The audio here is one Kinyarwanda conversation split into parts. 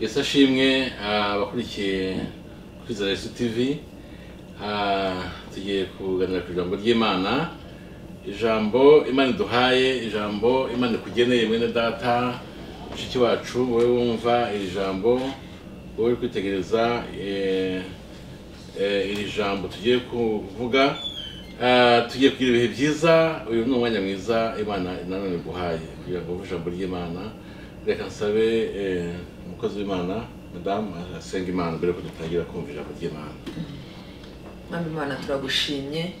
ese ashimwe abakurikiye kuri zaresu tivi tugiye kuganira ku ijambo ry'imana ijambo imana iduhaye ijambo imana ikugeneye mwene data mushiki wacu wowe wumva iri jambo wowe uri kwitegereza iri jambo tugiye kuvuga tugiye kugira ibihe byiza uyu ni umwanya mwiza imana nanone iguhaye kugira ngo wumve ijambo ry'imana reka nsabe umukozi w'imana madamu asenga imana mbere yuko dutangira kumva ijambo ry'imana mwami imana turagushimye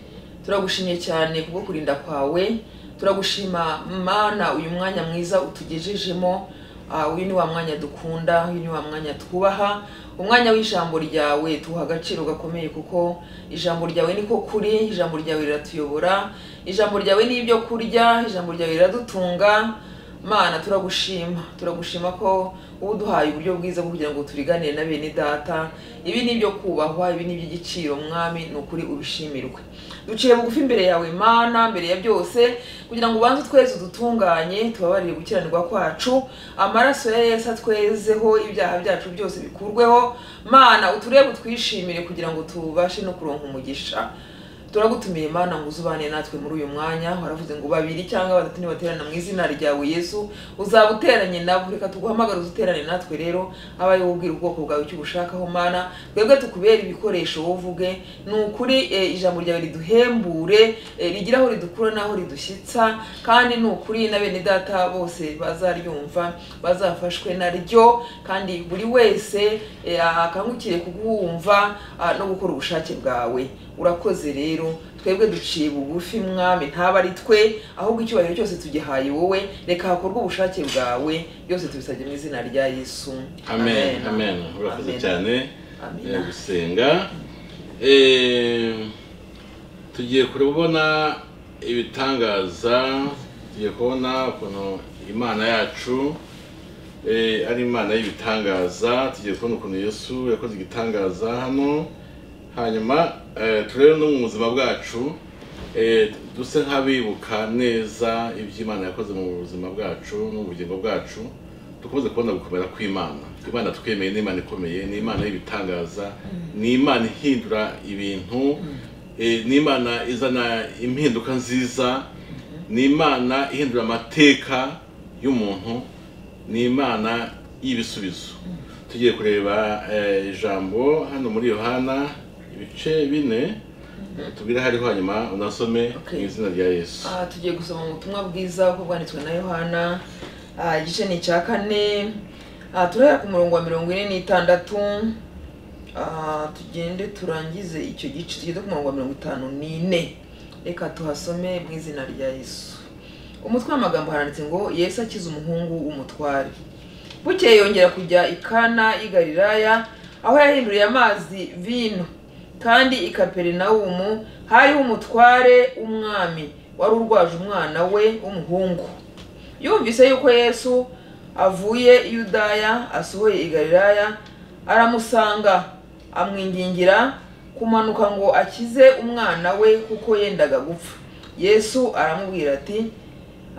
turagushimye cyane kubwo kurinda kwawe turagushima mana uyu mwanya mwiza utugejejemo Ah, uyu ni wa mwanya dukunda uyu ni wa mwanya twubaha umwanya w'ijambo ryawe tuha agaciro gakomeye kuko ijambo ryawe niko kuri ijambo ryawe riratuyobora ijambo ryawe ni ibyo kurya ijambo ryawe riradutunga mana turagushima turagushima ko uba uduhaye uburyo bwiza bwo kugira ngo turiganire na bene data ibi ni ibyo kubahwa ibi ni iby'igiciro mwami ni ukuri ubishimirwe duciye bugufi imbere yawe mana mbere ya byose kugira ngo ubanze utweze udutunganye tubabarire gukiranirwa kwacu amaraso ya yesu atwezeho ibyaha byacu byose bikurweho mana uturebe utwishimire kugira ngo tubashe no kuronka umugisha turagutumiye mana ngo uzubane natwe muri uyu mwanya waravuze ngo babiri cyangwa batatu nibaterana mu izina ryawe yesu uzaba uteranye nabo reka tuguhamagare uzuterane natwe rero abaye wowe ubwira ubwoko bwawe icyo ubushakaho mana twebwe tukubere ibikoresho wowe uvuge ni ukuri eh, ijambo ryawe riduhembure eh, rigire aho ridukura n'aho ridushyitsa kandi ni ukuri na bene data bose bazaryumva bazafashwe naryo kandi buri wese eh, akangukire kuguwumva ah, no gukora ubushake bwawe urakoze rero twebwe duciye bugufi mwami ntaba ari twe ahubwo icyubahiro cyose tugihaye wowe reka hakorwe ubushake bwawe byose tubisabye mu izina rya yesu amen amen urakoze Amen. cyane Amina. eh, gusenga Eh, tugiye kubona ibitangaza tugiye kubona ukuntu imana yacu eh, ari imana y'ibitangaza tugiye kubona ukuntu yesu yakoze igitangaza hano hanyuma eh, turebe no mu buzima bwacu eh, duse nk'abibuka neza iby'imana yakoze mu buzima bwacu no mu bugingo bwacu dukomeze kubona gukomera kw'imana imana twemeye ni imana ikomeye ni imana y'ibitangaza ni imana ihindura ibintu eh, ni imana izana impinduka nziza ni imana ihindura amateka y'umuntu ni imana y'ibisubizo tugiye kureba eh, ijambo hano muri yohana ibice bine tubwire hariho hanyuma unasome Okay. mu izina rya yesu Ah, tugiye gusoma mu butumwa bwiza uko bwanditswe na yohana Ah, igice ni icya kane Ah, turahera ku murongo wa mirongo ine n'itandatu Ah, tugende turangize icyo gice tugeze ku murongo wa mirongo itanu n'ine reka tuhasome mu izina rya yesu umutwe w'amagambo haranditse ngo yesu akize umuhungu w'umutware bukeye yongera kujya i kana y'i galilaya aho yahinduriye amazi vino kandi i kaperinawumu hariho umutware w'umwami wari urwaje umwana we w'umuhungu yumvise yuko yesu avuye i yudaya asohoye i galilaya aramusanga amwingingira kumanuka ngo akize umwana we kuko yendaga gupfa yesu aramubwira ati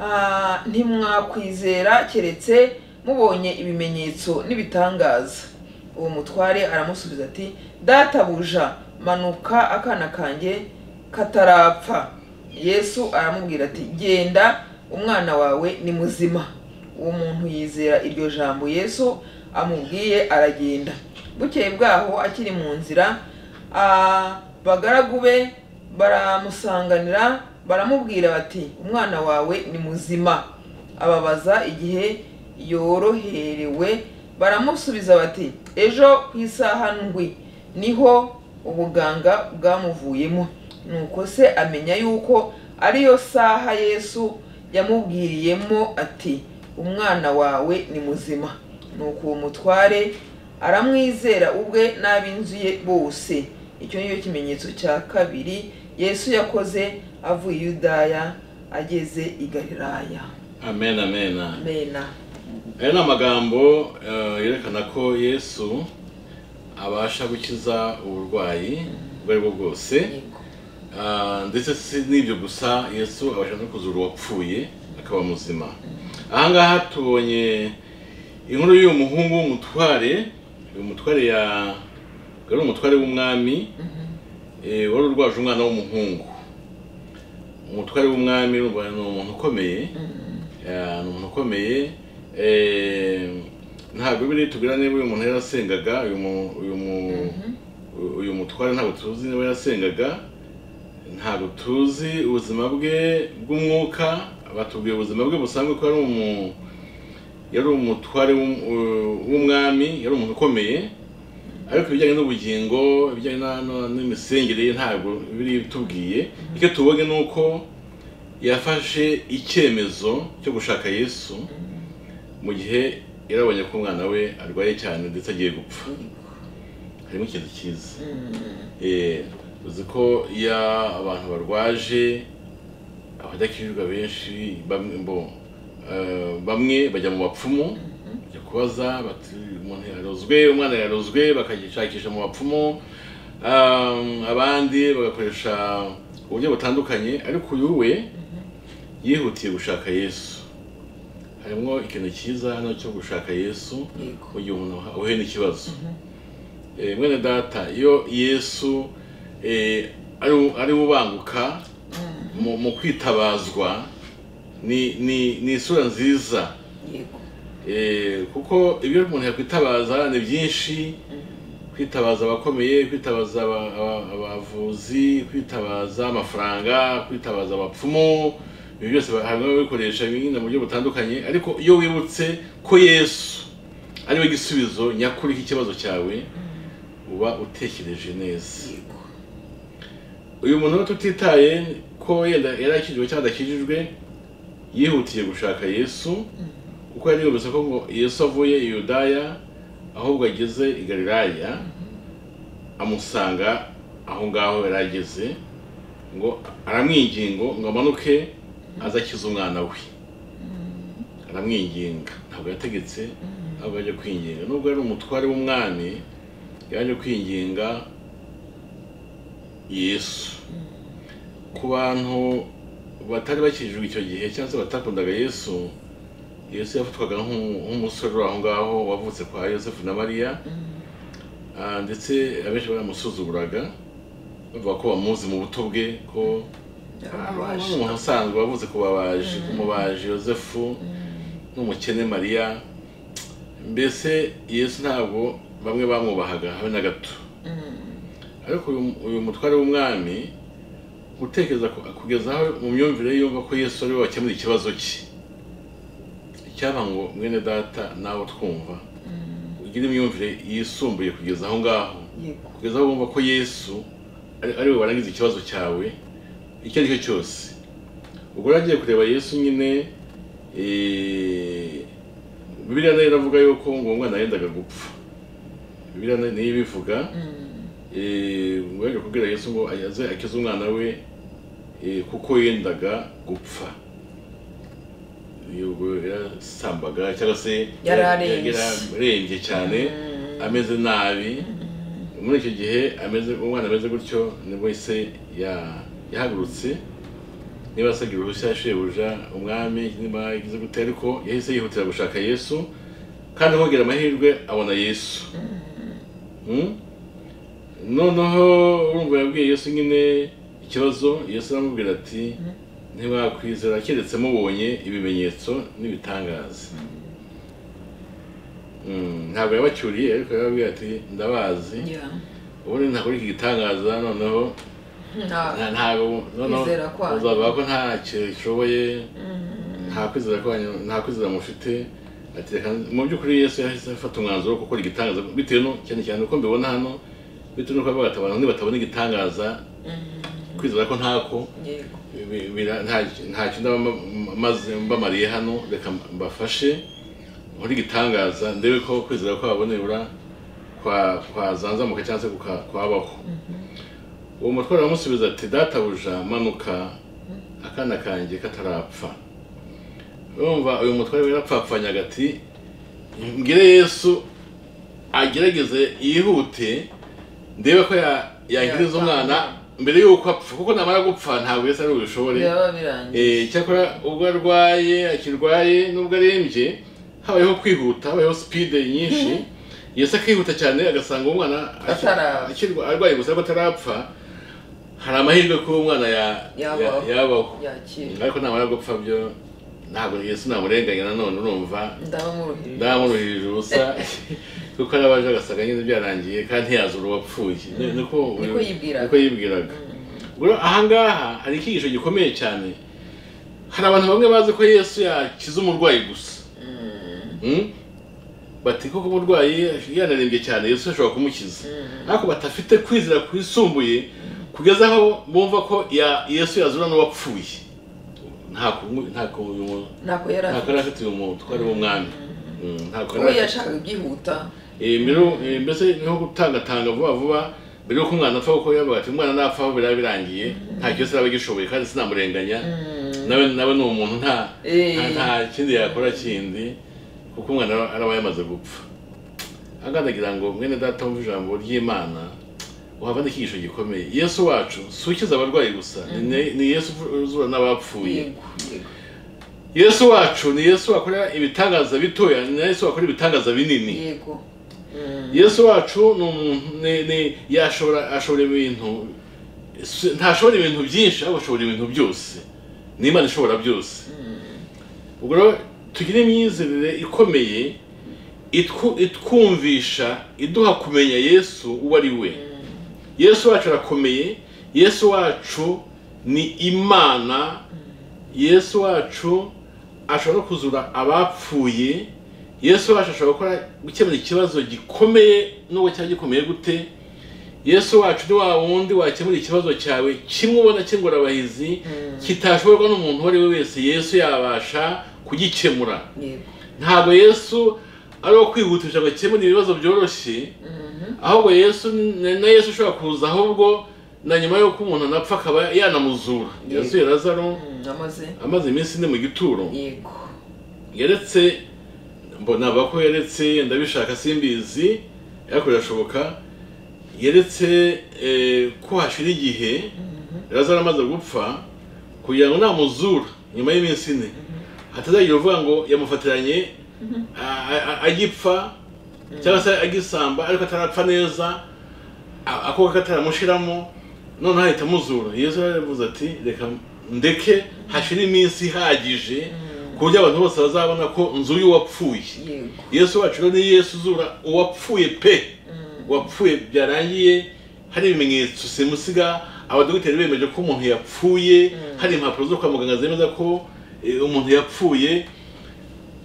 "Ah, ntimwakwizera keretse mubonye ibimenyetso n'ibitangaza uwo mutware aramusubiza ati databuja manuka akana kanjye katarapfa yesu aramubwira ati genda umwana wawe ni muzima uwo muntu yizera iryo jambo yesu amubwiye aragenda bukeye bwaho akiri mu nzira ah, abagaragu be baramusanganira baramubwira bati umwana wawe ni muzima ababaza igihe yoroherewe baramusubiza bati ejo ku isaha ndwi niho ubuganga bwamuvuyemo nuko se amenya yuko ariyo saha yesu yamubwiriyemo ati umwana wawe ni muzima nuko uwo mutware aramwizera ubwe n'ab'inzu ye bose icyo ni cyo kimenyetso cya kabiri yesu yakoze avuye i yudaya ageze i galilaya amen amen mena aya ni amagambo eh, yerekana ko yesu abasha gukiza uburwayi ubwo ari bwo bwose Ah, ndetse si n'ibyo gusa yesu abasha no kuzura uwapfuye akaba muzima aha ngaha tubonye inkuru y'uyu muhungu w'umutware uyu mutware ya wari umutware w'umwami eh, wari urwaje umwana w'umuhungu umutware w'umwami urumva ni umuntu ukomeye Eh, ni umuntu ukomeye Eh, ntabwo biri tubwira niba uyu muntu yarasengaga uyu mu- uyu mu- uyu mutware ntabwo tuzi niba yasengaga ntabwo tuzi ubuzima bwe bw'umwuka batubwiye ubuzima bwe busanzwe ko yari umu- yari umutware w'um- w'umwami yari umuntu ukomeye ariko ibijyanye n'ubugingo ibijyanye na- na- n'imisengere ye ntabwo biri bitubwiye icyo tubonye ni uko yafashe icyemezo cyo gushaka yesu mu gihe yarabonye ko umwana we arwaye cyane ndetse agiye gupfa harimo ikintu cyiza Eh, uzi ko iyo abantu barwaje abadakirirwa benshi bamwe bo eh, bamwe bajya mu bapfumu bajya kubaza bati umuntu yarozwe umwana yarozwe bakagishakisha mu bapfumu Um, abandi bagakoresha uburyo butandukanye ariko uyu we yihutiye gushaka yesu harimo ikintu cyiza hano cyo gushaka yesu Yego. mu gihe umuntu ahuye n'ikibazo Eh, mwene data iyo yesu eh, ari- ari ubanguka mu mu kwitabazwa ni ni ni isura nziza yego Eh, kuko ibyo umuntu yakwitabaza ni byinshi kwitabaza abakomeye kwitabaza aba- aba- abavuzi kwitabaza amafaranga kwitabaza abapfumu ibyo byose ba- harimo ababikoresha bimwe mu buryo butandukanye ariko iyo wibutse ko yesu ari we gisubizo nyakuri k'ikibazo cyawe uba utekereje neza yego uyu muntu rero tutitaye ko yenda yari akijijwe cyangwa adakijijwe yihutiye gushaka yesu kuko yari yumvise ko ngo yesu avuye i yudaya ahubwo ageze i galilaya amusanga aho ngaho yari ageze ngo aramwingingo ngo amanuke aze akize umwana we aramwinginga ntabwo yategetse ahubwo yaje kwinginga nubwo yari umutware w'umwami yaje kwinginga yesu ku bantu batari bakijijwe icyo gihe cyangwa se batakundaga yesu yesu yafatwaga nk'umu- nk'umusore uri aho ngaho wavutse kwa yosefu na mariya Ah, ndetse abenshi baramusuzuguraga bavuga ko bamuzi mu buto bwe ko ari yarababaje umuntu usanzwe wavutse ku babaji ku mubaji yosefu n'umukene mariya mbese yesu ntabwo bamwe bamwubahaga habe na gato ariko uyu- uyu mutware w'umwami gutekereza ku- kugeza aho mu myumvire ye yumva ko yesu ari we wakemura ikibazo cye icyaba ngo mwene data nawe twumva ugire imyumvire yisumbuye kugeza aho ngaho yego kugeza aho wumva ko yesu ari ari we warangiza ikibazo cyawe icyo ari cyo cyose ubwo rero agiye kureba yesu nyine eh, bibiliya nayo iravuga yuko ngo uwo mwana yendaga gupfa bibiliya nayo niyo ibivuga Eh, ngo yaje kubwira yesu ngo aze akize umwana we eh, kuko yendaga gupfa ubwo yarasambaga cyangwa se Yari arembye. yararembye cyane ameze nabi muri icyo gihe ameze umwana ameze gutyo nibwo se ya- yahagurutse niba asaga uruhushya ya shebuja umwami niba yagize gute ariko yahise yihutira gushaka yesu kandi ahogera amahirwe abona yesu Mm? noneho urumva yabwiye yesu nyine ikibazo yesu aramubwira ati ntiwakwizera keretse mubonye ibimenyetso n'ibitangaza Mm, ntabwo yabacyuriye ariko yababwira ati ndabazi ya ubundi ntakora iki gitangaza noneho nta nta- ntabwo noneho Kwizera kwanyu. uzavuga ko nta kintu gishoboye nta kwizera kwanyu nta kwizera mufite ati reka mu by'ukuri yesu yahise afata umwanzuro wo gukora igitangaza bitewe no cyane cyane uko mbibona hano bitewe n'uko yavuga ati abantu nibatabona igitangaza kwizera ko ntako yego bi- bira- nta- ntacyo ndaba mba- maze mbamariye hano reka mbafashe nkore igitangaza ndebe ko kwizera kwabo nibura kwa- kwazanzamuka cyangwa se kuka- kwabaho uwo mutware aramusubiza ati databuja manuka akana kanjye katarapfa urumva uyu mutware we yarapfapfanyaga ati mbwire yesu agerageze yihute ndebe ko ya- yankiriza umwana mbere y'uko apfa kuko namara gupfa ntabwo yesu ari bubishobore byaba birangiye Eh, cyakora ubwo arwaye akirwaye nubwo arembye habayeho kwihuta habayeho sipide nyinshi yesu akihuta cyane agasanga umwana aki- Atara- akirwa- arwaye gusa ariko atarapfa hari amahirwe ko umwana ya- Yabaho. ya- yabaho yakira ariko namara gupfa byo ntabwo yesu namurenganya nanone urumva ndabamuruhirije ndamuruhirije ubusa kuko arabaje agasanga nyine byarangiye kandi ntiyazura uwapfuye Ni- niko Niko yibwiraga. niko yibwiraga Ubwo ahangaha hari icyigisho gikomeye cyane hari abantu bamwe bazi ko yesu yakiza umurwayi gusa Mm? bati koko umurwayi yanarembye cyane yesu ashobora kumukiza ariko batafite kwizera kwisumbuye kugeza aho bumva ko ya yesu yazura n'uwapfuye nta ku- nta ku- uyu muntu- ntako yari nta afite kari afite uyu muntu twari umwami Mm, nta kari uwo afite yashakaga ibyihuta Eh, mbere- eh, mbese niho gutangatanga vuba vuba mbere y'uko umwana apfa kuko yavuga ati umwana napfa aho biraba birangiye nta cyose araba agishoboye kandi sinamurenganya nawe nawe ni umuntu nta Eh. nta- nta kindi yakora kindi kuko umwana aba- araba yamaze gupfa agandagira ngo mwene data wumva ijambo ry'imana uhava n'ikigisho gikomeye yesu wacu si ukiza abarwayi gusa ni- ni- ni yesu uzura n'abapfuye yego yego yesu wacu ni yesu wakora ibitangaza bitoya ni yesu wakora ibitangaza binini yego Mm, yesu wacu ni umuntu ni- ni- yashobora ashobora ibintu si- ntashobora ibintu byinshi ahubwo ashobora ibintu byose ni imana ishobora byose ubwo rero tugire imyizerere ikomeye itwu- itwumvisha iduha kumenya yesu uwo ari we yesu wacu arakomeye yesu wacu ni imana yesu wacu ashobora no kuzura abapfuye yesu wacu ashobora gukora gukemura ikibazo gikomeye nubwo cyaba gikomeye gute yesu wacu ni wa wundi wakemura ikibazo cyawe kimwe ubona cy'ingorabahizi kitashoborwa n'umuntu uwo ari we wese yesu yabasha kugikemura yego ntabwo yesu ari uwo kwihutisha ngo akemure ibibazo byoroshye ahubwo yesu ni- na yesu ushobora kuza ahubwo na nyuma y'uko umuntu anapfa akaba yanamuzura Yego. yesu lazaro Mm, amaze amaze iminsi ine mu gituro yego yaretse mbona avuga ko yaretse ndabishaka simbizi ariko birashoboka yaretse eh, ko hashira igihe lazaro amaze gupfa kugira ngo namuzura nyuma y'iminsi ine hatazagira uvuga ngo yamufatiranye a- a- a- agipfa cyangwa se agisamba ariko atarapfa neza a- ako kataramushiramo noneho ahita amuzura yesu yaravuze ati reka ndeke hashira iminsi ihagije ku buryo abantu bose bazabona ko nzu y'uwapfuye yego yesu wacu rero ni yesu uzura uwapfuye pe uwapfuye byarangiye hari ibimenyetso simusiga abadogiteri bemeje ko umuntu yapfuye hari impapuro zo kwa muganga zemeza ko eh, umuntu yapfuye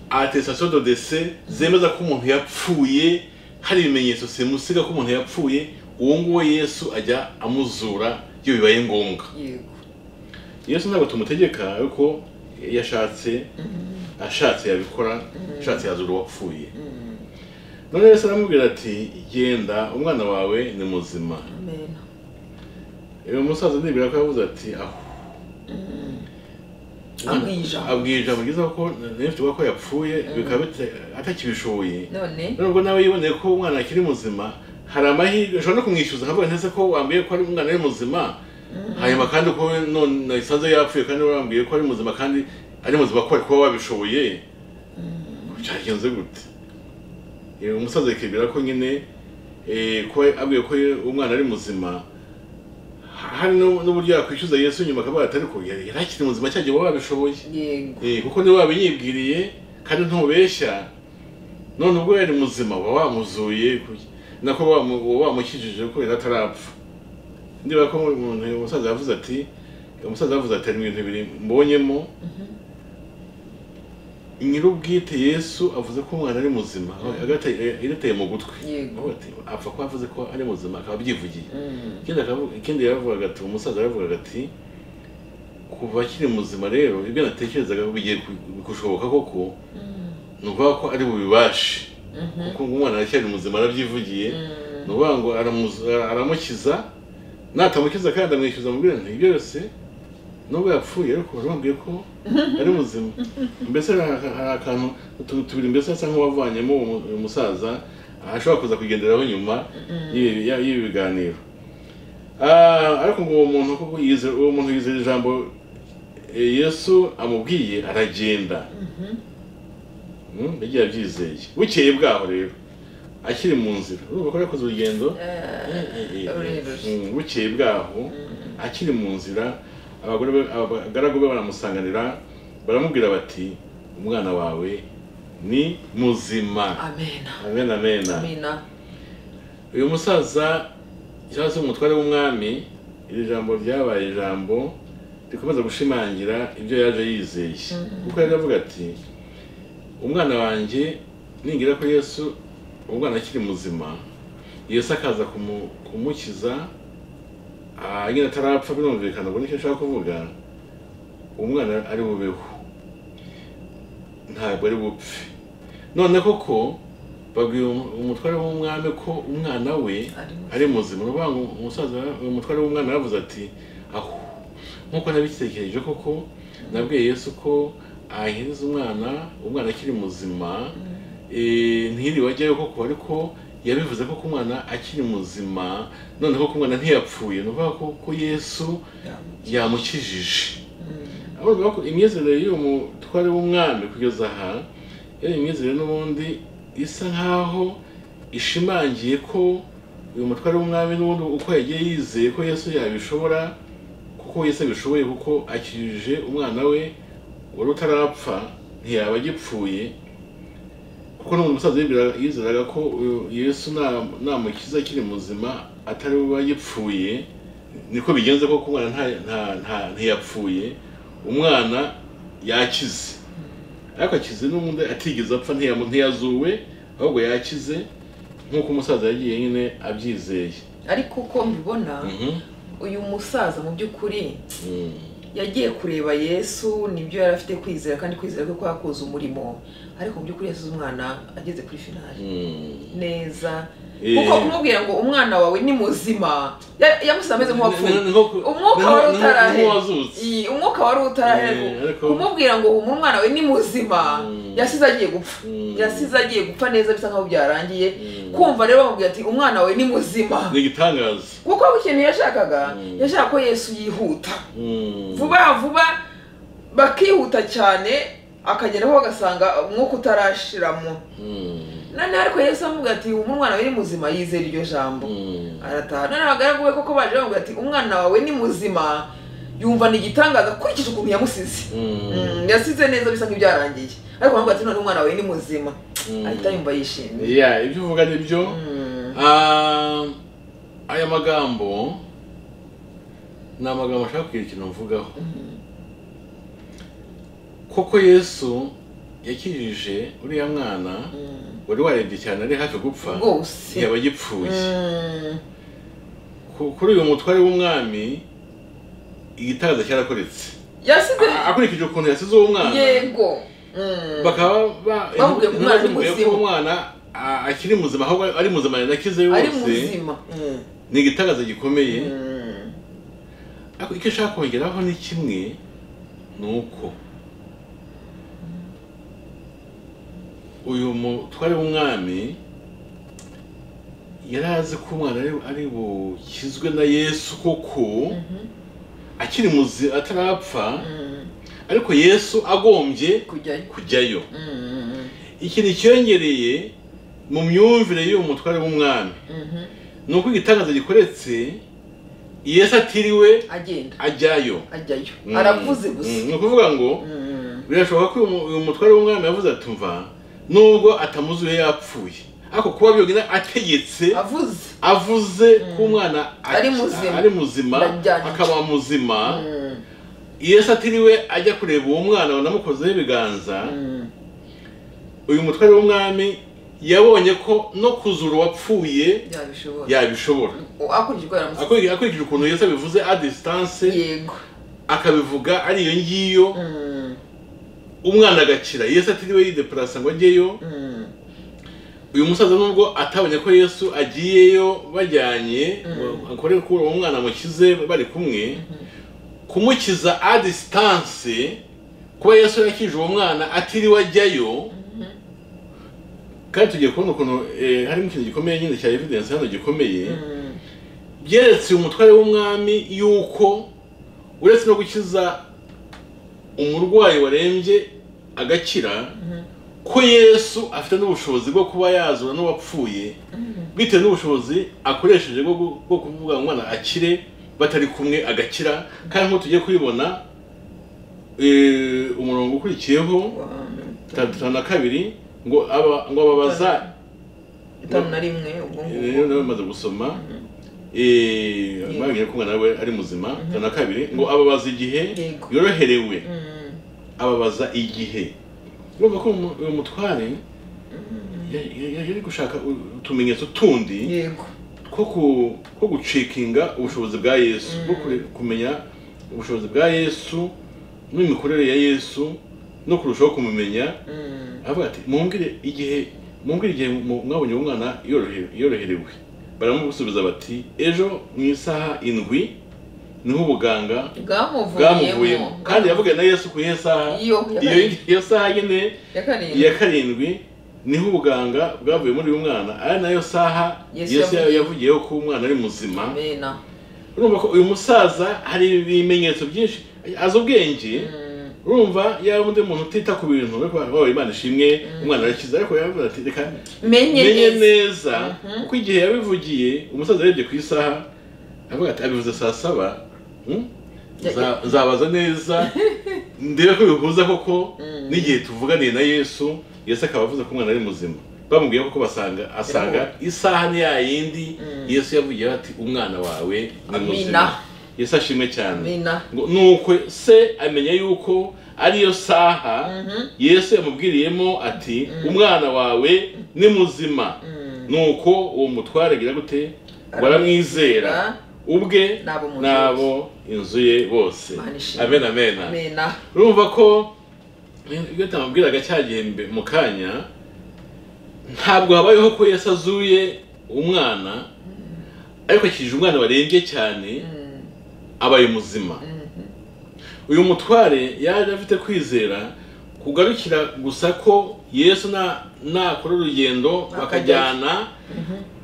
atestation de dese zemeza ko umuntu yapfuye hari ibimenyetso simusiga ko umuntu yapfuye uwo nguwo yesu ajya amuzura iyo bibaye ngombwa yego yesu ntabwo tumutegeka ariko yashatse ashatse yabikora ashatse yazura uwapfuye none yesu aramubwira ati genda umwana wawe ni muzima amena uyu musaza ndibwira ko yavuze ati aho Abwiye ijambo. abwira ijambo ryiza ko nifite ko yapfuye bikaba bite- atakibishoboye none nubwo nawe yiboneye ko umwana akiri muzima hari amahirwe ushobora no kumwishyuza nkavuga ntese ko wambwiye ko ari umwana ari muzima hanyuma kandi ko we none nasanze yapfuye kandi wambwiye ko ari muzima kandi ari muzima ko wari kuba wabishoboye byagenze gute Eh, umusaza akibwira ko nyine eh, ko abwiye ko ye- umwana ari muzima hari n'u- n'uburyo yakwishyuza yesu nyuma akavuga ati ariko yari yari akiri muzima cyagiye kuba wabishoboye yego Eh, kuko niba wabinyibwiriye kandi ntubeshya none ubwo yari muzima uba wamuzuye ku- nako wamu- uba wamukijije kubera atarapfa niba ko umuntu umusaza yavuze ati umusaza yavuze ati hari ibintu bibiri mbonyemo nyir'ubwite yesu avuze ko umwana ari muzima irateye mu gutwi Yego. Avuga ati, apfa ko avuze ko ari muzima akaba abyivugiye Mm, ikindi akavuga ikindi yaravugaga ati umusaza yaravugaga ati kuva akiri muzima rero ibyo natekerezaga bigiye ku- gushoboka koko ni ukuvuga ko ari bubibashe kuko umwana aracyari muzima arabyivugiye ni ukuvuga ngo aramuza- aramukiza natamukiza kandi amwishyuza amubwira nti ibyo byose nubwo yapfuye ariko wari wambwiye ko ari muzima mbese hari aka- hari akantu utuntu tubiri mbese asa nk'uwavanyemo uwo mu- uyu musaza ashobora kuza kugenderaho nyuma y'ibi ya- y'ibi biganiro Ah, ariko ngo uwo muntu koko yize- uwo muntu yizera ijambo eh, yesu amubwiye aragenda Mm, yagiye abyizeye bukeye bwaho rero akiri mu nzira urumva ko yakoze urugendo Eh, eh, eh, uruhereje. mm, bukeye bwaho akiri mu nzira abagore be- abagaragu be baramusanganira baramubwira bati umwana wawe ni muzima amena amen amen amena uyu musaza cyangwa se umutware w'umwami iri jambo ryabaye ijambo rikomeza gushimangira ibyo yaje yizeye kuko yari avuga ati umwana wanjye ningira ko yesu umwana akiri muzima yesu akaza kumu- kumukiza ah, nyine atarapfa birumvikana ubwo nicyo nshaka kuvuga umwana ari bubeho ntabwo ari bupfe none koko babwiye umu- umutware w'umwami ko umwana we Ari muzima. ari muzima ni ukuvuga ngo umusaza uyu mutware w'umwana yaravuze ati aho nk'uko nabitekereje koko nabwiye yesu ko ahereza umwana umwana akiri muzima eh, ntiribagewe koko ariko yabivuze ko umwana akiri muzima noneho ko umwana ntiyapfuye ni ukuvuga ko ko yesu yamukijije avuga ko imyizerere y'uwo mutware w'umwami kugeza aha yari imyizerere n'ubundi isa nk'aho ishimangiye ko uyu mutware w'umwami n'ubundi uko yagiye yizeye ko yesu yabishobora kuko yesu abishoboye kuko akijije umwana we wari utarapfa ntiyaba agipfuye kuko n'umuntu musaza yibwira- yizeraga ko uyu yesu na- namukiza akiri muzima atari we agipfuye niko bigenze koko umwana nta- nta- nta- ntiyapfuye umwana yakize ariko akize n'ubundi atigeze apfa ntiyamu- ntiyazuwe ahubwo yakize nk'uko umusaza yagiye nyine abyizeye ariko uko mbibona Mhm. uyu musaza mu by'ukuri Mm. yagiye kureba yesu nibyo yari afite kwizera kandi kwizera kwe kwakoze umurimo ariko mu by'ukuri yasize umwana ageze kuri finali Mm. neza Eh. kuko kumubwira ngo umwana wawe ni muzima ya- yamusize ameze nk'uwapfuye Ni- ni- ni nko ku- umwuka ni nko- wari ni nko- ni utarahera nk'uwazutse. Iyi, umwuka wari utarahera Eh, ariko- kumubwira ngo ubu umwana we ni muzima Mm. yasize agiye gupfa Mm. yasize agiye gupfa neza bisa nkaho byarangiye Mm. kumva rero bamubwira ati umwana we ni muzima ni igitangaza kuko aho ikintu yashakaga Mm. yashaka ko yesu yihuta Mm. vuba vuba bakihuta cyane akageraho bagasanga umwuka utarashiramo Mm. noneho ariko yesu avuga ati ubu umwana we ni muzima yizera iryo jambo Mm. arataha noneho abagaragu be koko baje bavuga ati umwana wawe ni muzima yumva ni igitangaza akurikije ukuntu yamusize Mm. Mm, yasize neza bisa nk'ibyarangiye ariko baravuga ati none umwana wawe ni muzima Mm. ahita yumva yishimye Yeah, ibyo uvuga ni byo Mm, Ah, aya magambo ni amagambo ashaka kugira ikintu mvugaho koko yesu yakijije uriya mwana mm, wari warebye cyane ari hafi gupfa rwose yaba agipfuye Mm, Ku- kuri uyu mutware w'umwami igitangaza cyarakoretse yasize A- akurikije ukuntu yasize uwo mwana yego Mm. bakaba ba- Bamubwiye ko umwana ari bamubwiye ko muzima. umwana a- akiri muzima ahubwo ari muzima yanakize ari yose muzima Mm. ni igitangaza gikomeye Mm. ariko icyo ashaka kongeraho ni kimwe ni uko uyu mutware w'umwami yari azi ko umwana ari- ari bukizwe na yesu koko akiri muzi atarapfa Mm. ariko yesu agombye kujyayo kujyayo Mm. ikintu cyiyongereye mu myumvire y'uyu mutware w'umwami Mhm. ni uko igitangaza gikoretse yesu atiriwe agenda ajyayo ajyayo Mm. aravuze Mm, gusa ni ukuvuga ngo Mm. birashoboka ko uyu mu- uyu mutware w'umwami yavuze ati mva nubwo atamuzuye yapfuye ariko kuba byonyine ategetse avuze avuze ko umwana ak- Ari muzima. ari muzima Ndajyanye. akaba muzima Mm. yesu atiriwe ajya kureba uwo mwana wanamukozeho ibiganza Mm. uyu mutware w'umwami yabonye ko no kuzura uwapfuye yabishobora yabishobora akurikije uko yaramusize Akuri- akurikije ukuntu yesu abivuze a distance yego akabivuga ari iyo ngiyo Mm. umwana agakira yesu atiriwe yideparasa ngo ajyeyo Mm. uyu musaza nubwo atabonye ko yesu agiyeyo bajyanye akore kuri uwo mwana mukize bari kumwe kumukiza a distance kuba yesu yakije uwo mwana atiriwe ajyayo kandi tugiye kubona ukuntu eh, harimo ikintu gikomeye nyine cya evidence hano gikomeye Mm. byeretse uyu mutware w'umwami yuko uretse no gukiza umurwayi warembye agakira ko yesu afite n'ubushobozi bwo kuba yazura n'uwapfuye bitewe n'ubushobozi akoresheje bwo gu- bwo kuvuga ngo umwana akire batari kumwe agakira kandi nk'uko tugiye kubibona eh, umurongo ukurikiyeho Wa- mirongo itanu na kabiri ngo aba- ngo ababaza itanu na rimwe ubwo rero nawe ngubwo bamaze gusoma eh, bamenye ko umwana we ari muzima itanu na kabiri ngo ababaza igihe Yego. yoroherewe Mm, ababaza igihe urumva ko umu- uyu mutware ya- ya- ya- yari gushaka u- utumenyetso tundi yego two ku- two gucikinga ubushobozi bwa yesu bwo kure- kumenya ubushobozi bwa yesu n'imikorere ya yesu no kurushaho kumumenya Mm, avuga ati mumbwire igihe mumbwire igihe mu- mwabonye uwo mwana yorohe- yoroherewe baramusubiza bati ejo mu isaha indwi niho ubuganga bwamuvuyemo bwamuvuyemo kandi yavuga na yesu ku iyihe saha Iyo, ya iyo karindwi. iyo saha nyine ya iya karindwi karindwi niho ubuganga bwavuye muri uyu mwana ari nayo saha Yesu yesu yavugiye- yavugiyeho ko umwana ari muzima amena urumva ko uyu musaza hari ibimenyetso byinshi azi ubwenge Mm, urumva yaba undi muntu utita ku bintu ariko wabaye imana ishimwe umwana arakiza ariko yavuga ati reka menye menye neza neza kuko igihe yabivugiye umusaza yarebye ku isaha avuga ati abivuze saa saba hmm? Ya- Nza- nzabaza neza ndebe ko bihuza koko Mm. n'igihe tuvuganiye na yesu yesu akaba avuze ko umwana ari muzima bamubwiye ko basanga asanga isaha ni ya yindi yesu yavugiyeho ati umwana wawe ni Amina. muzima yesu ashimwe cyane amena ngo nuko se amenya yuko ariyo saha yesu yamubwiriyemo ati umwana wawe ni muzima nuko uwo mutware agira gute baramwizera ubwe N'abo mu nzu n'abo inzu ye bose Imana ishimwe. amen amen amena urumva ko iyo tutamubwiraga cya gihembe mu kanya ntabwo habayeho ko yesu azuye umwana ariko akijije umwana warembye cyane Mm, abaye muzima mm, uyu mutware yaje afite kwizera kugarukira gusa ko yesu na- nakora urugendo bakajyana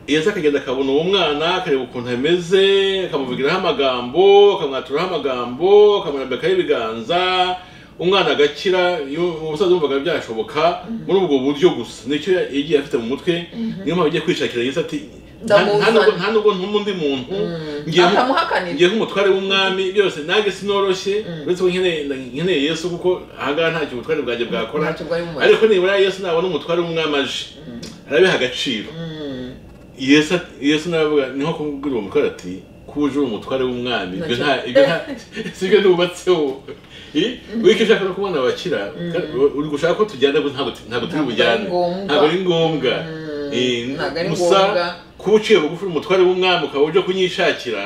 yesu akagenda akabona uwo mwana akareba ukuntu ameze akamuvugiraho amagambo akamwaturaho amagambo akamurambikaho ibiganza umwana agakira iyo umusaza yumvaga byashoboka muri ubwo buryo gusa nicyo yagiye afite mu mutwe niyo mpamvu agiye kwishakira yesu ati "Nta- nta Ndamuzana." nubwo- nta nubwo ntuma undi muntu ngiye mu- atamuhakanira ngiye nk'umutware w'umwami byose nanjye sinoroshye uretse ko nkeneye nkeneye yesu kuko ahangaha ntacyo ubutware bwanjye bwakora Ntacyo bwari bumaze. ariko nibura yesu nabona umutware w'umwami aje arabiha agaciro Mm, yesu yesu navuga niho kumubwira uwo mutware ati kuje uri umutware w'umwami ibyo nta ibyo nta sibyo nubatseho I- wiko ushaka no kubona abakira uri gushaka ko tujyana ariko ntabwo ntabwo turi Ntabwo ari bujyane ngombwa. ntabwo ari ngombwa Mm, Eh, ntabwo ari gusa ngombwa. kuba uciye bugufi uri umutware w'umwami ukaba uje kunyishakira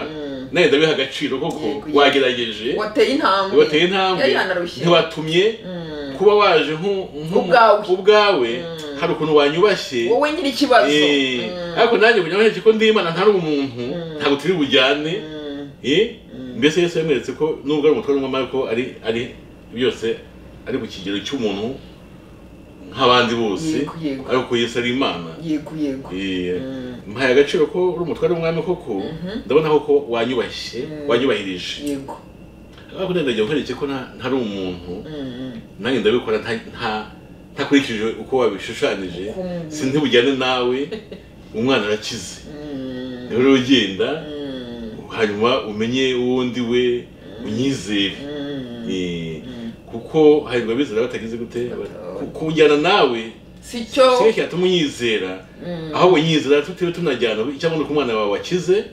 nawe ndabiha agaciro koko Yego, wagerageje wateye intambwe wateye intambwe yari yanarushye ntiwatumye kuba waje nk'u- nk'u- Ubwawe. ubwawe hari ukuntu wanyubashye wowe nyiri ikibazo Eh, Mm, ariko nanjye kugira ngo ko ndi imana ntari umuntu ntabwo turi bujyane mm, Eh, mbese yesu yamweretse ko nubwo ari umutware w'umwami ariko ari ari byose ari ku kigero cy'umuntu nk'abandi bose Yego, yego. ariko yesu ari imana yego yego Eh, mpaye agaciro ko uri umutware w'umwami koko ndabona koko wanyubashye wanyubahirije yego ariko ndagira nkwereke ko nta- ntari umuntu Mm, mm. nanjye ndabikora nta- nta- ntakurikije uko wabishushanyije Uko umuntu- si ntibujyane nawe umwana arakize Mm, rero ugenda mm, hanyuma umenye uwo ndi we unyizere mm. Eh, kuko hanyuma bizera batagize gute Ku- kujyana nawe si cyo kimwe cyatuma unyizera Mm. ahubwo nyizera tutiwe tunajyana icyangombwa ko umwana wawe wakize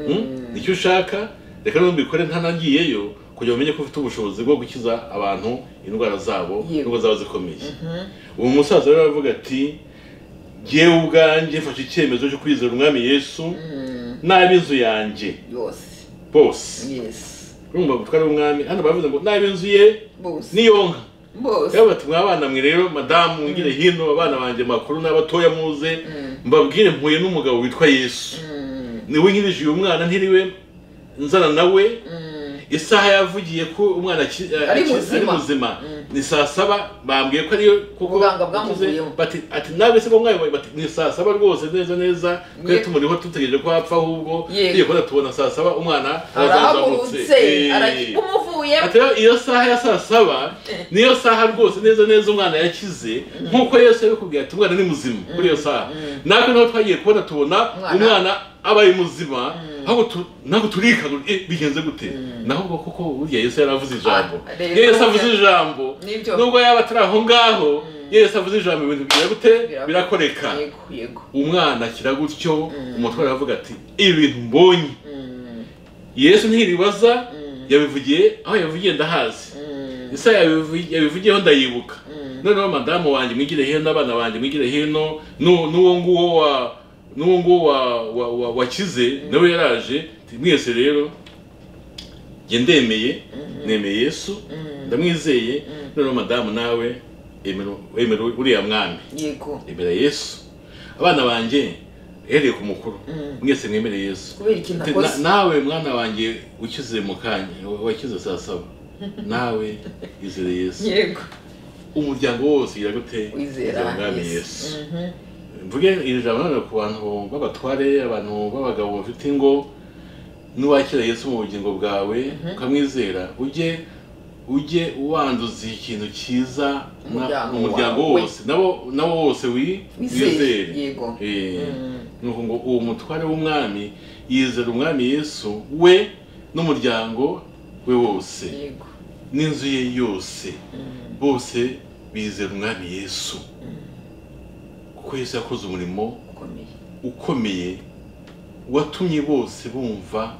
Mm? nicyo ushaka reka numbikore ntanagiyeyo kugira ngo umenye ko ufite ubushobozi bwo gukiza abantu indwara zabo Yego. n'ubwo zaba zikomeye uwo musaza rero aravuga ati jyewe ubwanjye mfashe icyemezo cyo kwizera umwami yesu Mm, n'ab'inzu yanjye yose bose yes urumva gutwara umwami hano baravuze ngo n'ab'inzu ye bose n'iyonka bose rero bati mwabana mwe rero madamu mwigire hino abana banjye makuru n'abatoya muze mbabwire mpuye n'umugabo witwa yesu Mm, niwe nkirije uyu mwana ntiriwe nzana nawe mm. isaha yavugiye ko umwana aki- Ari aki- muzima. muzima ni saa saba bambwiye ko ariyo kuko Ubuganga bwamuvuyeho. bati ati nawe se ko mwayoboye bati ni saa saba rwose neza neza twe Yego. tumuriho dutegereje ko apfa ahubwo Yego. tugiye kubona tubona saa saba umwana arahagurutse Eh. araki- umuvura yavuye ati rero iyo saha ya saa saba niyo saha rwose neza neza umwana yakize nk'uko yesu yabikubwiye ati umwana ni muzima kuri iyo saha natwe niho twagiye kubona tubona Umwana- umwana abaye muzima ahubwo tu- ntabwo turika eh, bigenze gute naho ubwo kuko burya yesu yaravuze ijambo Ah, rero iyo yesu burya- avuze ijambo Nibyo. nubwo yaba atari aho ngaho iyo yesu avuze ijambo ibintu bigira gute Birakoreka. birakoreka yego yego umwana akira gutyo umutware aravuga ati ibi bintu mbonye yesu ntiribaza yabivugiye aho yabivugiye ndahazi isa yabivu- yabivugiyeho ndayibuka noneho madamu wanjye mwigire hino abana banjye mwigire hino nu- n'uwo nguwo wa n'uwo nguwo wa- wa- wa- wakize nawe yaraje ati, mwese rero njye ndemeye nemeye yesu ndamwizeye noneho madamu nawe emera emera uriya mwami yego emera yesu abana banjye uhereye ku mukuru mwese mwemere yesu kubera ikintu Ati, akoze "Na- nawe mwana wanjye ukize mu kanya wa- wakize saa saba nawe izere yesu yego umuryango wose ugira gute wizera Ugira umwami Yesu. yesu Mhm. mvuge iri jambo none ku bantu b'abatware abantu b'abagabo bafite ingo n'uwakira yesu mu bugingo bwawe ukamwizera ujye ujye ubanduza ikintu cyiza na- Umuryango mu muryango wawe. wose nabo nabo wose wi- wizere wizere yego Eh, Mm. nuko ngo uwo mutware w'umwami yizera umwami yesu we n'umuryango we wose yego n'inzu ye yose Mm. bose bizera umwami yesu kuko yesu yakoze umurimo ukomeye ukomeye watumye bose bumva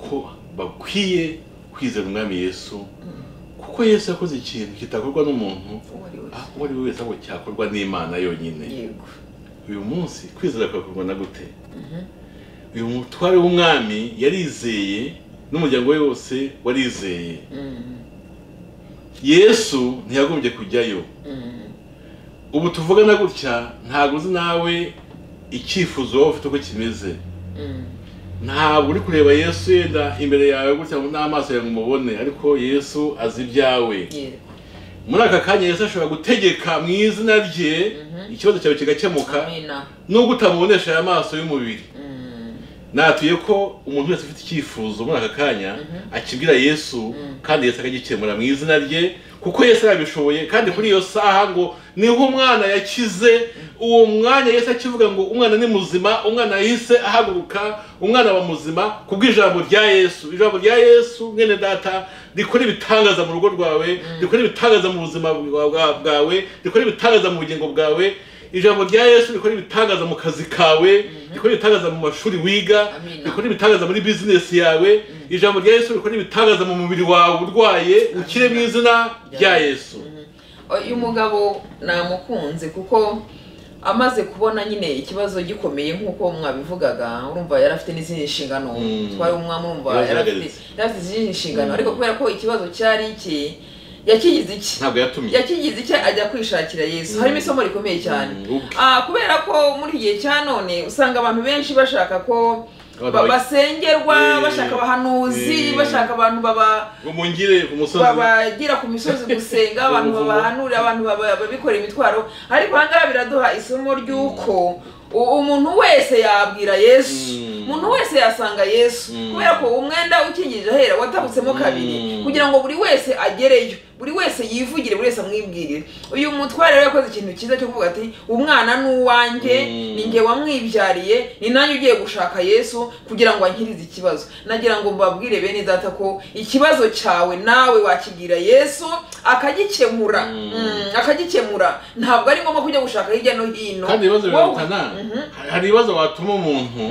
ko bakwiye kwizera umwami yesu kuko yesu yakoze ikintu kitakorwa n'umuntu uwo ari we aho uwo ari we wese ahubwo cyakorwa n'imana yonyine yego uyu munsi kwizera kwakorwa na gute uyu mutware w'umwami yarizeye n'umuryango we wose warizeye Mm. yesu ntiyagombye kujyayo Mm. ubu tuvugana gutya ntabwo uzi nawe icyifuzo waba ufite uko kimeze Mm. ntabwo uri kureba yesu yenda imbere yawe gutya n'amaso yawe ngo umubone ariko yesu azi ibyawe yego muri aka kanya yesu ashobora gutegeka mu izina rye ikibazo cyawe kigakemuka amina nubwo utamubonesha aya maso y'umubiri Mm. natuye ko umuntu wese ufite icyifuzo muri aka kanya akibwira yesu kandi yesu akagikemura mu izina rye kuko yesu arabishoboye kandi kuri iyo saha ngo niho umwana yakize uwo mwanya yesu akivuga ngo umwana ni muzima umwana yahise ahaguruka umwana wa muzima kubw'ijambo rya yesu ijambo rya yesu mwene data rikora ibitangaza mu rugo rwawe rikora ibitangaza mu buzima bwa- bwa- bwawe rikora ibitangaza mu bugingo bwawe ijambo rya yesu rikora ibitangaza mu kazi kawe rikora ibitangaza mu mashuri wiga Amina. rikora ibitangaza muri bizinesi yawe ijambo rya yesu rikora ibitangaza mu mubiri wawe urwaye ukire mu izina rya yesu uyu mugabo namukunze kuko amaze kubona nyine ikibazo gikomeye nk'uko mwabivugaga urumva yari afite n'izindi nshingano Mm. twari umwami urumva Yari yari afite ahagaritse. yari afite izindi nshingano Mm. ariko kubera ko ikibazo cyari iki yakigize iki ntabwo yatumye yakigize icyo ajya kwishakira yesu harimo isomo rikomeye cyane Mm, ubwe. Ah, kubera ko muri iki gihe cya none usanga abantu benshi bashaka ko Abantu ba- ba- basengerwa Eh, bashaka abahanuzi eh. bashaka abantu baba ngo mungire ku musozi babagira ku misozi gusenga abantu Ubuvumo. babahanurira abantu baba- babikorera imitwaro ariko ahangaha biraduha isomo ry'uko u- umuntu wese yabwira yesu Mm. umuntu wese yasanga yesu Mm. kubera ko umwenda ukingirije ahera watabutsemo kabiri Mm. kugira ngo buri wese agereyo buri wese yivugire buri wese amwibwirire uyu mutware rero yakoze ikintu cyiza cyo kuvuga ati umwana ni uwanjye Mm. ni njye wamwibyariye ni nanjye ugiye gushaka yesu kugira ngo ankirize ikibazo nagira ngo mbabwire bene data ko ikibazo cyawe nawe wakigira yesu akagikemura Mm. Mm, akagikemura ntabwo ari ngombwa kujya gushaka hirya no hino kandi ibibazo Wowe- birarutana Mhm. hari ibibazo watuma umuntu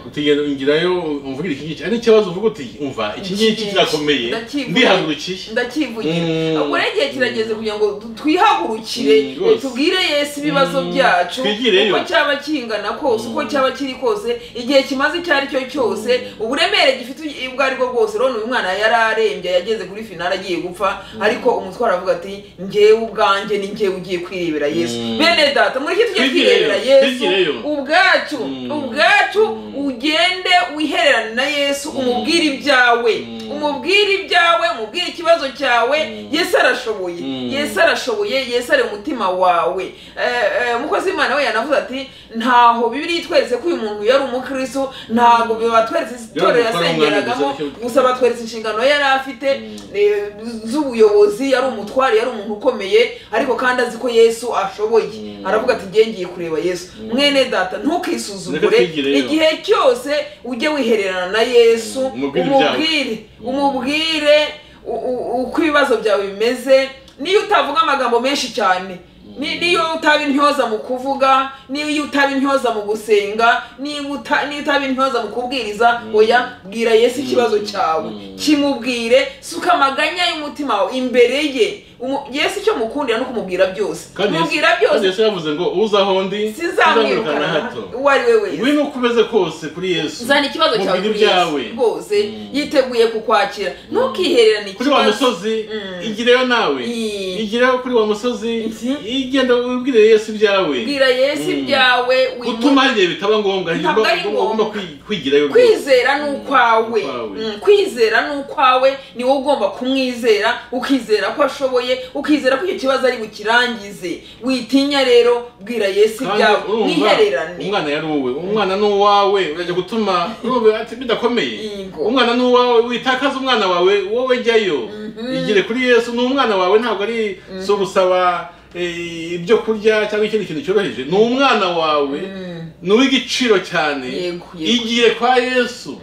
utigera ingirayo umvugire iki ngiki ari n'ikibazo uvuga uti umva iki ngiki kirakomeye Ndakivuga. ndihagurukiye ndakivugira Mm. ubwo rero igihe kirageze kugira ngo du- twihagurukire Mm, rwose. tubwire yesu ibibazo Mm, byacu twigireyo. uko cyaba kingana kose uko cyaba kiri kose igihe kimaze icyo ari cyo cyose uburemere gifite ubwo ari bwo bwose urabona uyu mwana yari arembye yageze kuri finali agiye gupfa ariko umutwara avuga ati njyewe ubwanjye ni njyewe ugiye kwirebera yesu Mm. bene data muri iki tugiye Twigireyo, kwirebera yesu twigireyo. ubwacu Mm. ubwacu Mm. ugende wihererane na yesu umubwire ibyawe Mm. umubwire ibyawe umubwire ikibazo cyawe Mm. yesu arashoboye Mm. yesu arashoboye yesu ari umutima wawe Eh, eh, umukozi w'imana we yanavuze ati ntaho bibiri itweretse ko uyu muntu yari umukristo ntabwo batweretse itorero gukora umwanya yasengeragamo gusa nicyo- gusa batweretse inshingano yari afite Mm. eh, z'ubuyobozi yari umutware yari umuntu ukomeye ariko kandi azi ko yesu ashoboye Mm. aravuga ati ngiye ngiye kureba yesu Mm. mwene data ntukisuzugure Reka twigire rero. igihe cyose ujye wihererana na yesu Mm, umubwire umubwire umubwire u- u- uko ibibazo byawe bimeze niyo utavuga amagambo menshi cyane Ni- niyo utaba intyoza mu kuvuga niyo utaba intyoza mu gusenga niyo uta- niyo utaba intyoza mu kubwiriza Mm. oya bwira yesu ikibazo Mm. cyawe Mm. kimubwire suka amaganya y'umutima wawe imbere ye Umu- yesu icyo mukundira no kumubwira byose kandi Yesu- kumubwira kandi byose Yesu yavuze ngo uzaho ndi sizamwirukana hato uwo ari we wese wino uko umeze kose kuri yesu zana ikibazo cyawe mubwire kuri yesu ibyawe rwose Mm. yiteguye kukwakira ntukihererane kuri wa ikibazo musozi Mm. igireyo nawe Mm. igireyo kuri wa musozi Mhm. igenda ubwire yesu ibyawe bwira yesu Mm. ibyawe wimu- gutuma hari igihe bitaba ngombwa hari igihe Ntabwo ari uba- uba ugomba ngombwa. kwi- kwigirayo rwose kwizera ni ukwawe Ukwawe. Mm, kwizera ni ukwawe ni wowe ugomba kumwizera ukizera ko ashoboye ukizera ko icyo kibazo ari bukirangize witinya rero bwira yesu Kandi ibyawe urumva, mwihererane umwana yari uwe umwana ni uwawe urajya gutuma urumva ati bidakomeye Yego. umwana ni uwawe witakaza umwana wawe wowe jyayo Mhm. igire kuri yesu ni umwana wawe ntabwo ari si ugusaba eh, ibyo kurya cyangwa ikindi kintu cyoroheje ni umwana wawe Mm, ni uw'igiciro cyane Yego, yego. igiye kwa yesu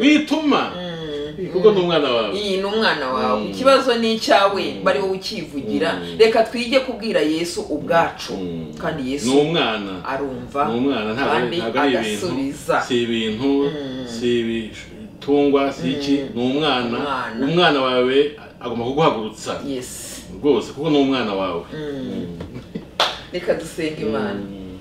wituma kuko ni umwana wawe iyi ni umwana wawe Mm. ikibazo ni icyawe bari wowe ukivugira Mm. reka twige kubwira yesu ubwacu Mm. kandi ni yesu umwana arumva ni umwana ntabwo ari- kandi ntabwo ari ibintu agasubiza si ibintu Mm. si ibitungwa si iki ni umwana Umwana. umwana wawe agomba kuguhagurutsa yes rwose kuko ni umwana wawe Mm. Mm. reka dusenga imana Mm.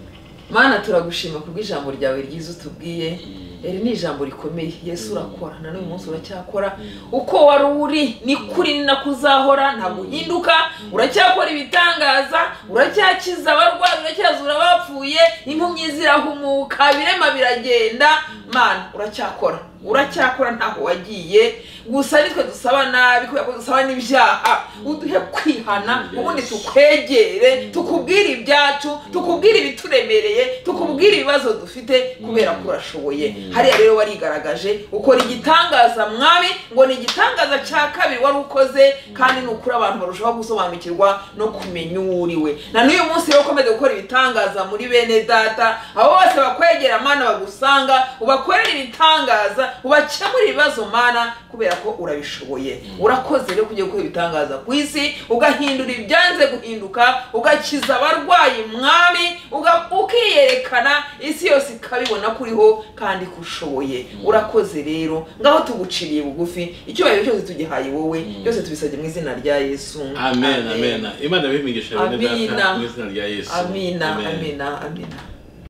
mana turagushima kubw'ijambo ryawe ryiza utubwiye Mm. iri ni ijambo rikomeye yesu urakora na n'uyu munsi uracyakora Mm. uko wari uri ni kuri ni nako uzahora ntabwo Mm. uhinduka uracyakora ibitangaza uracyakiza abarwayi uracyazura abapfuye impumyi zirahumuka ibirema biragenda mana uracyakora uracyakora ntaho wagiye gusa nitwe dusaba nabi kubera ko dusaba n'ibyaha uduhe kwihana Yes. ubundi tukwegere tukubwire ibyacu tukubwire ibituremereye tukubwire ibibazo dufite kubera ko urashoboye Mm. hariya rero warigaragaje ukora igitangaza mwami ngo ni igitangaza cya kabiri wari ukoze kandi ni ukuri abantu barushaho gusobanukirwa no kumenya uwo uriwe na n'uyu munsi rero ukomeze gukora ibitangaza muri bene data abo bose bakwegera mana bagusanga ubakorera ibitangaza ubakemura ibibazo mana kubera ko urabishoboye urakoze rero kujya gukora ibitangaza ku isi ugahindura ibyanze guhinduka ugakiza abarwayi mwami uga- ukiyerekana isi yose ikabibona ko uriho kandi ko ushoboye urakoze rero ngaho tuguciriye bugufi icyubahiro cyose tugihaye wowe byose tubisabye mu izina rya yesu amen amen imana ibihimigisha bene Amina. data mu izina rya yesu amina amina amina